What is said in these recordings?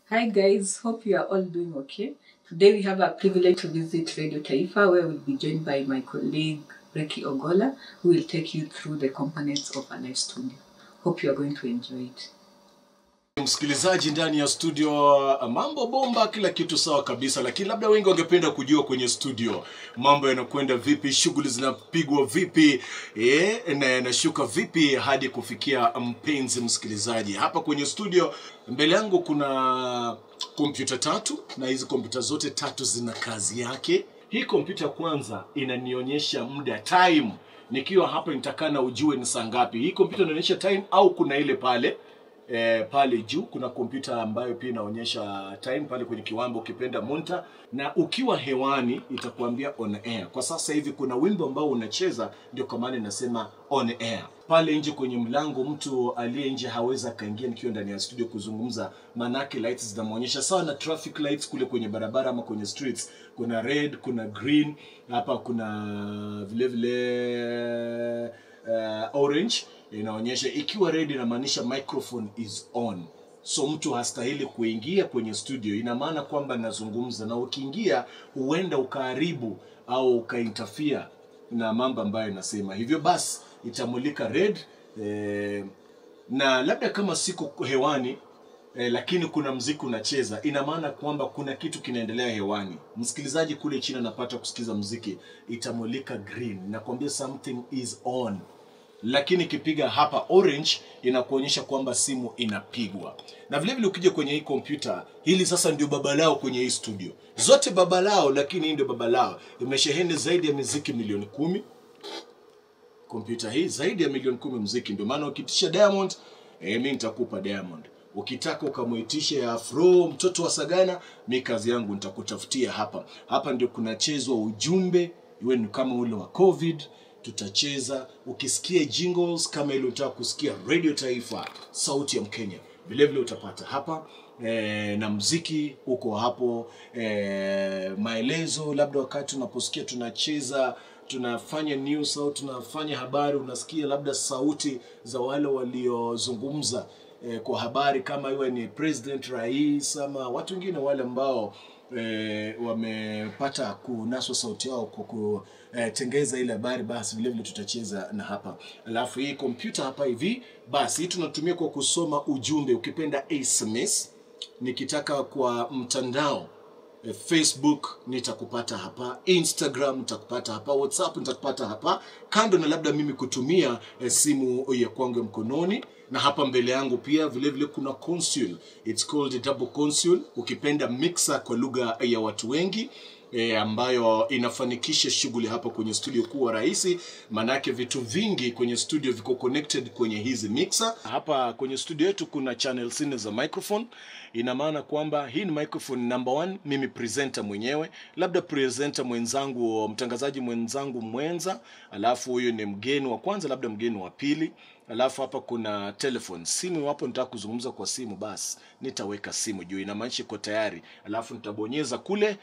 Hi guys, hope you are all doing okay. Today we have a privilege to visit Radio Taifa where we'll be joined by my colleague Reki Ogola who will take you through the components of a live studio. Hope you are going to enjoy it. msikilizaji ndani ya studio mambo bomba kila kitu sawa kabisa lakini labda wengi wangependa kujua kwenye studio mambo yanakwenda vipi shughuli zinapigwa vipi eh, na yanashuka vipi hadi kufikia mpenzi msikilizaji hapa kwenye studio mbele yangu kuna kompyuta tatu na hizi kompyuta zote tatu zina kazi yake hii kompyuta kwanza inanionyesha muda time nikiwa hapa nitakana ujue ni saa ngapi hii kompyuta inaonyesha time au kuna ile pale e, pale juu kuna kompyuta ambayo pia inaonyesha time pale kwenye kiwambo ukipenda munta na ukiwa hewani itakuambia on air kwa sasa hivi kuna wimbo ambao unacheza ndio kwa maana inasema on air pale nje kwenye mlango mtu aliye nje hawezi akaingia nikiwa ndani ya studio kuzungumza maanake lights zinamwonyesha sawa na traffic lights kule kwenye barabara ama kwenye streets kuna red kuna green hapa kuna vile vile uh, orange inaonyesha ikiwa red inamaanisha microphone is on so mtu hastahili kuingia kwenye studio ina maana kwamba nazungumza na ukiingia huenda ukaharibu au ukaintafia na mambo ambayo inasema hivyo basi itamulika red eh, na labda kama siko hewani eh, lakini kuna mziki unacheza ina maana kwamba kuna kitu kinaendelea hewani msikilizaji kule chini anapata kusikiza mziki itamulika green nakwambia something is on lakini ikipiga hapa orange inakuonyesha kwamba simu inapigwa na vile vile ukija kwenye hii kompyuta hili sasa ndio baba lao kwenye hii studio zote baba lao lakini hii ndio baba lao imesheheni zaidi ya miziki milioni kumi kompyuta hii zaidi ya milioni kumi mziki ndio maana ukitisha diamond eh, mi nitakupa diamond ukitaka ukamwitishe ya afro mtoto wa sagana mi kazi yangu nitakutafutia hapa hapa ndio kunachezwa ujumbe iwe ni kama ule wa covid tutacheza ukisikia jingles kama ile unataka kusikia radio taifa sauti ya mkenya vilevile utapata hapa e, na mziki huko hapo e, maelezo labda wakati unaposikia tunacheza tunafanya news au tunafanya habari unasikia labda sauti za wale waliozungumza e, kwa habari kama iwe ni president rais ama watu wengine wale ambao e, wamepata kunaswa sauti yao kwa kutengeza ile habari basi vilevile tutacheza na hapa alafu hii kompyuta hapa hivi basi hii tunatumia kwa kusoma ujumbe ukipenda sms nikitaka kwa mtandao eh, facebook nitakupata hapa instagram nitakupata hapa whatsapp nitakupata hapa kando na labda mimi kutumia eh, simu ya kwangu ya mkononi na hapa mbele yangu pia vile vile kuna console it's called double console ukipenda mixer kwa lugha ya watu wengi e, ambayo inafanikisha shughuli hapa kwenye studio kuwa rahisi maanake vitu vingi kwenye studio viko connected kwenye hizi mixer hapa kwenye studio yetu kuna channel nne za microphone ina maana kwamba hii ni microphone number one mimi presenter mwenyewe labda presenter mwenzangu mtangazaji mwenzangu mwenza alafu huyu ni mgeni wa kwanza labda mgeni wa pili alafu hapa kuna telephone simu iwapo nitaka kuzungumza kwa simu basi nitaweka simu juu inamaanisha iko tayari alafu nitabonyeza kule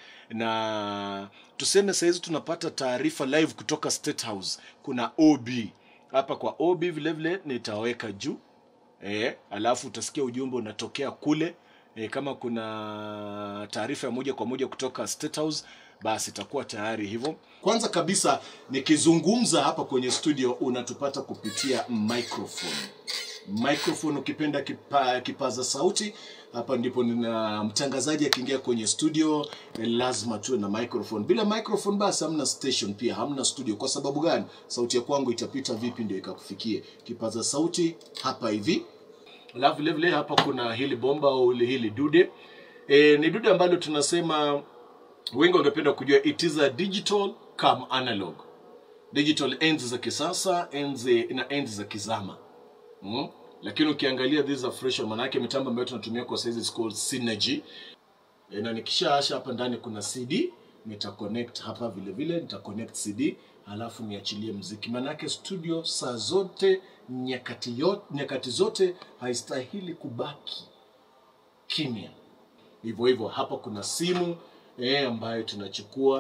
na tuseme sahizi tunapata taarifa live kutoka state house kuna ob hapa kwa ob vilevile nitaweka juu e, alafu utasikia ujumbe unatokea kule e, kama kuna taarifa ya moja kwa moja kutoka state house basi itakuwa tayari hivyo kwanza kabisa nikizungumza hapa kwenye studio unatupata kupitia microphone microphone ukipenda kipa, kipaza sauti hapa ndipo nina mtangazaji akiingia kwenye studio eh, lazima tuwe na microphone bila microphone basi hamna station pia hamna studio kwa sababu gani sauti ya kwangu itapita vipi ndio ikakufikie kipaza sauti hapa hivi alafu vile vile hapa kuna hili bomba au hili dude e, ni dude ambalo tunasema wengi wangependa kujua it is a digital come analog digital enzi za kisasa enzi na enzi za kizama mm? lakini ukiangalia these are fresh manake mitambo ambayo tunatumia kwa saizi is called synergy e, na nikishaasha hapa ndani kuna cd nita connect hapa vile vile nita connect cd halafu niachilie mziki manake studio saa zote nyakati, yote, nyakati zote haistahili kubaki kimya hivyo hivyo hapa kuna simu eh, ambayo tunachukua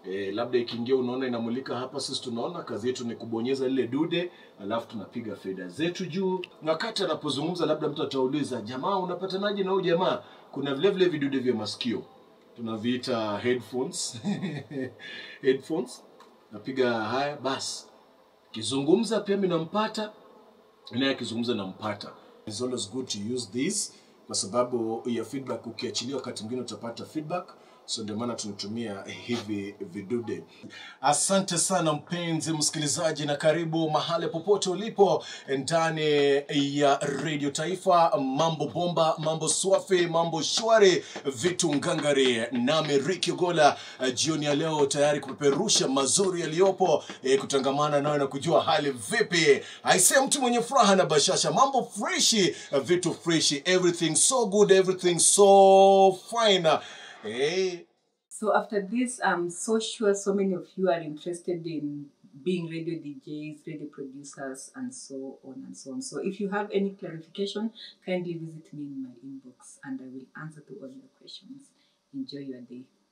E, labda ikiingia unaona inamulika hapa, sisi tunaona kazi yetu ni kubonyeza lile dude, alafu tunapiga feda zetu juu. Na wakati anapozungumza, labda mtu atauliza, jamaa unapatanaje na huyu jamaa? Kuna vile vile vidude vya masikio tunaviita headphones headphones, napiga haya basi, kizungumza pia mimi nampata naye akizungumza nampata. It's always good to use this kwa sababu ya feedback. Ukiachilia wakati mwingine utapata feedback, so ndio maana tunatumia hivi vidude. Asante sana mpenzi msikilizaji, na karibu mahali popote ulipo ndani ya Radio Taifa. Mambo bomba, mambo swafi, mambo shwari, vitu ngangari, nami Ricky Ogola eh, jioni ya leo tayari kupeperusha mazuri yaliyopo, eh, kutangamana nayo na kujua hali vipi. Aisee, mtu mwenye furaha na bashasha, mambo freshi, eh, vitu freshi, everything so good, everything so fine. Eh, So after this, I'm so sure so many of you are interested in being radio DJs, radio producers, and so on and so on. So if you have any clarification, kindly visit me in my inbox and I will answer to all your questions. Enjoy your day.